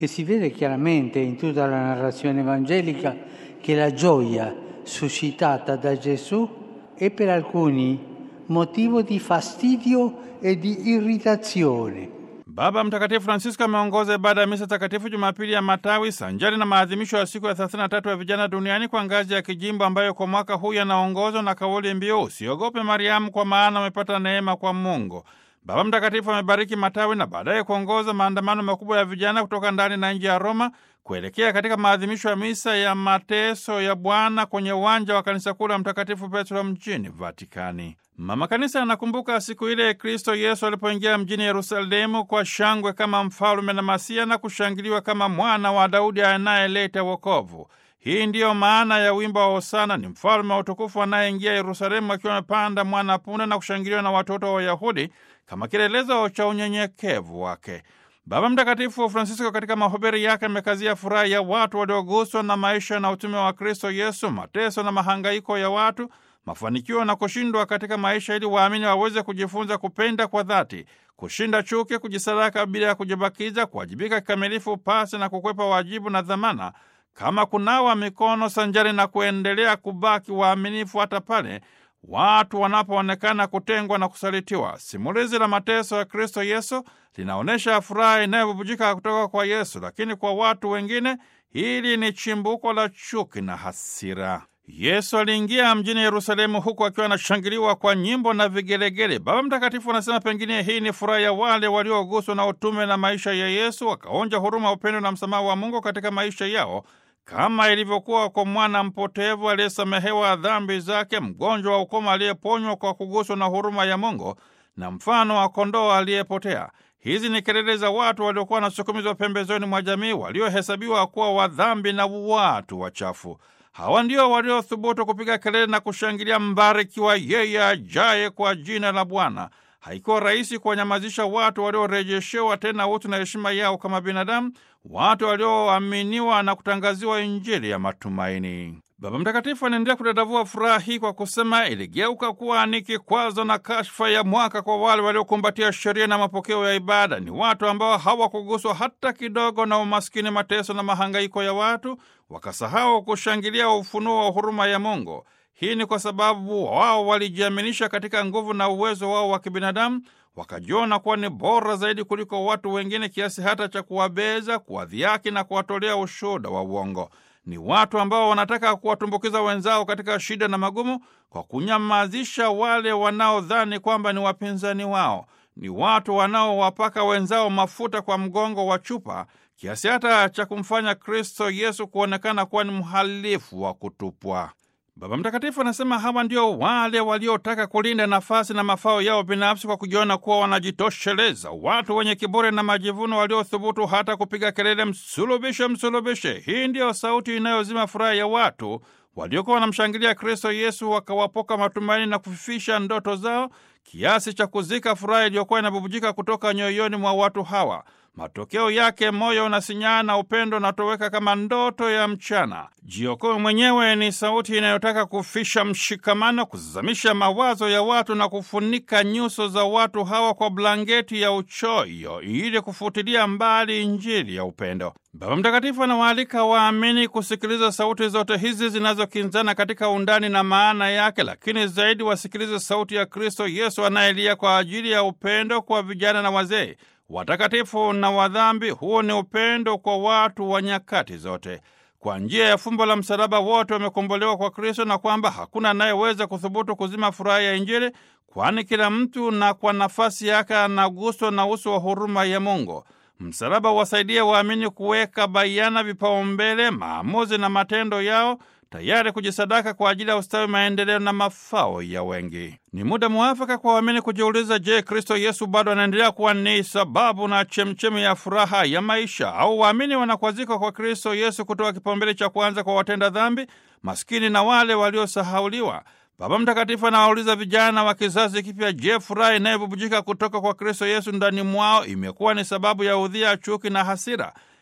E si vede chiaramente in tutta la narrazione evangelica che la gioia suscitata da Gesù è per alcuni motivo di fastidio e di irritazione. Baba Mtakatifu Francisco ameongoza ibada ya misa takatifu Jumapili ya Matawi sanjari na maadhimisho ya siku ya 33 ya vijana duniani kwa ngazi ya kijimbo ambayo kwa mwaka huu yanaongozwa na kauli mbiu usiogope Mariamu, kwa maana umepata neema kwa Mungu. Baba Mtakatifu amebariki matawi na baadaye kuongoza maandamano makubwa ya vijana kutoka ndani na nje ya Roma kuelekea katika maadhimisho ya misa ya mateso ya Bwana kwenye uwanja wa kanisa kuu la Mtakatifu Petro mjini Vatikani. Mama Kanisa anakumbuka siku ile Kristo Yesu alipoingia mjini Yerusalemu kwa shangwe kama mfalume na Masia na kushangiliwa kama mwana wa Daudi anayeleta wokovu. Hii ndiyo maana ya wimbo wa Hosana, ni mfalme wa utukufu anayeingia Yerusalemu akiwa amepanda mwana punda na kushangiliwa na watoto wa Wayahudi kama kielelezo cha unyenyekevu wake. Baba Mtakatifu Francisco katika mahubiri yake amekazia furaha ya watu walioguswa na maisha na utume wa Kristo Yesu, mateso na mahangaiko ya watu, mafanikio na kushindwa katika maisha, ili waamini waweze kujifunza kupenda kwa dhati, kushinda chuki, kujisadaka bila ya kujibakiza, kuwajibika kikamilifu pasi na kukwepa wajibu na dhamana, kama kunawa mikono sanjari na kuendelea kubaki waaminifu hata pale watu wanapoonekana kutengwa na kusalitiwa. Simulizi la mateso ya Kristo Yesu linaonyesha furaha inayobubujika kutoka kwa Yesu, lakini kwa watu wengine hili ni chimbuko la chuki na hasira. Yesu aliingia mjini Yerusalemu huku akiwa anashangiliwa kwa nyimbo na vigelegele. Baba Mtakatifu anasema pengine hii ni furaha ya wale walioguswa na utume na maisha ya Yesu, wakaonja huruma, upendo na msamaha wa Mungu katika maisha yao kama ilivyokuwa kwa mwana mpotevu aliyesamehewa dhambi zake, mgonjwa wa ukoma aliyeponywa kwa kuguswa na huruma ya Mungu, na mfano wa kondoo aliyepotea. Hizi ni kelele za watu waliokuwa wanasukumizwa pembezoni mwa jamii, waliohesabiwa kuwa wadhambi na watu wachafu. Hawa ndio waliothubutu kupiga kelele na kushangilia, mbarikiwa yeye ajaye kwa jina la Bwana. Haikuwa rahisi kuwanyamazisha watu waliorejeshewa tena utu na heshima yao kama binadamu, watu walioaminiwa na kutangaziwa Injili ya matumaini. Baba Mtakatifu anaendelea kudadavua furaha hii kwa kusema iligeuka kuwa ni kikwazo na kashfa ya mwaka kwa wale waliokumbatia sheria na mapokeo ya ibada. Ni watu ambao hawakuguswa hata kidogo na umaskini, mateso na mahangaiko ya watu, wakasahau kushangilia ufunuo wa huruma ya Mungu. Hii ni kwa sababu wao walijiaminisha katika nguvu na uwezo wao wa kibinadamu, wakajiona kuwa ni bora zaidi kuliko watu wengine, kiasi hata cha kuwabeza, kuwadhiaki na kuwatolea ushuhuda wa uongo. Ni watu ambao wanataka kuwatumbukiza wenzao katika shida na magumu kwa kunyamazisha wale wanaodhani kwamba ni wapinzani wao. Ni watu wanaowapaka wenzao mafuta kwa mgongo wa chupa, kiasi hata cha kumfanya Kristo Yesu kuonekana kuwa ni mhalifu wa kutupwa. Baba Mtakatifu anasema hawa ndio wale waliotaka kulinda nafasi na mafao yao binafsi kwa kujiona kuwa wanajitosheleza, watu wenye kiburi na majivuno, waliothubutu hata kupiga kelele, msulubishe, msulubishe. Hii ndiyo sauti inayozima furaha ya watu waliokuwa wanamshangilia Kristo Yesu, wakawapoka matumaini na kufifisha ndoto zao, kiasi cha kuzika furaha iliyokuwa inabubujika kutoka nyoyoni mwa watu hawa. Matokeo yake moyo unasinyaa na upendo unatoweka kama ndoto ya mchana. Jiokoe mwenyewe ni sauti inayotaka kufisha mshikamano, kuzamisha mawazo ya watu na kufunika nyuso za watu hawa kwa blanketi ya uchoyo, ili kufutilia mbali Injili ya upendo. Baba Mtakatifu anawaalika waamini kusikiliza sauti zote hizi zinazokinzana katika undani na maana yake, lakini zaidi wasikilize sauti ya Kristo Yesu anayelia kwa ajili ya upendo kwa vijana na wazee watakatifu na wadhambi. Huu ni upendo kwa watu wa nyakati zote. Kwa njia ya fumbo la msalaba wote wamekombolewa kwa Kristo, na kwamba hakuna anayeweza kuthubutu kuzima furaha ya Injili, kwani kila mtu na kwa nafasi yake anaguswa na uso wa huruma ya Mungu. Msalaba wasaidie waamini kuweka bayana vipaumbele, maamuzi na matendo yao tayari kujisadaka kwa ajili ya ustawi, maendeleo na mafao ya wengi. Ni muda mwafaka kwa waamini kujiuliza, je, Kristo Yesu bado anaendelea kuwa ni sababu na chemchemi ya furaha ya maisha, au waamini wanakwazika kwa Kristo Yesu kutoa kipaumbele cha kwanza kwa watenda dhambi, maskini na wale waliosahauliwa? Baba Mtakatifu anawauliza vijana wa kizazi kipya, je, furaha inayobubujika kutoka kwa Kristo Yesu ndani mwao imekuwa ni sababu ya udhia, chuki na hasira?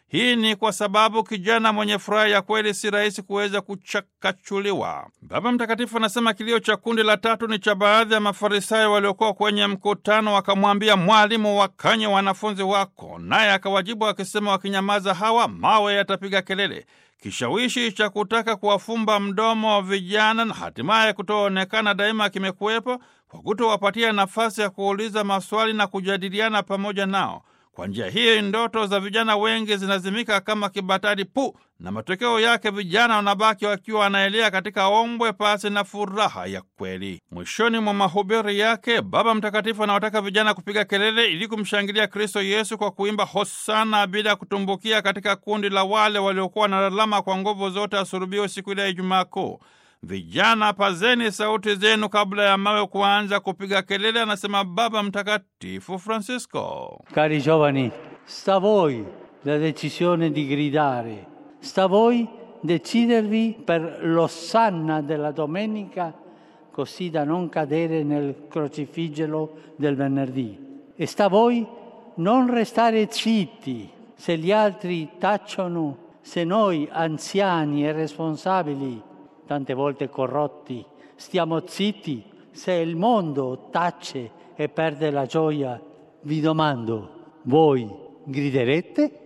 Hii ni kwa sababu kijana mwenye furaha ya kweli si rahisi kuweza kuchakachuliwa. Baba Mtakatifu anasema kilio cha kundi la tatu ni cha baadhi ya Mafarisayo waliokuwa kwenye mkutano, wakamwambia Mwalimu, wakanye wanafunzi wako. Naye akawajibu akisema, wakinyamaza hawa mawe yatapiga kelele. Kishawishi cha kutaka kuwafumba mdomo wa vijana na hatimaye kutoonekana daima kimekuwepo kwa kutowapatia nafasi ya kuuliza maswali na kujadiliana pamoja nao. Kwa njia hii ndoto za vijana wengi zinazimika kama kibatari pu, na matokeo yake vijana wanabaki wakiwa wanaelea katika ombwe pasi na furaha ya kweli. Mwishoni mwa mahubiri yake, Baba Mtakatifu anawataka vijana kupiga kelele ili kumshangilia Kristo Yesu kwa kuimba hosana, bila kutumbukia katika kundi la wale waliokuwa wanalalama kwa nguvu zote asulubiwe siku ile ya Ijumaa Kuu. Vijana, pazeni sauti zenu kabla ya mawe kuanza kupiga kelele, anasema Baba Mtakatifu Francisco. Cari giovani, sta a voi la decisione di gridare, sta a voi decidervi per l'ossanna della domenica così da non cadere nel crocifiggelo del venerdì. E sta a voi non restare zitti se gli altri tacciono, se noi anziani e responsabili tante volte corrotti, stiamo zitti se il mondo tace e perde la gioia. Vi domando, voi griderete?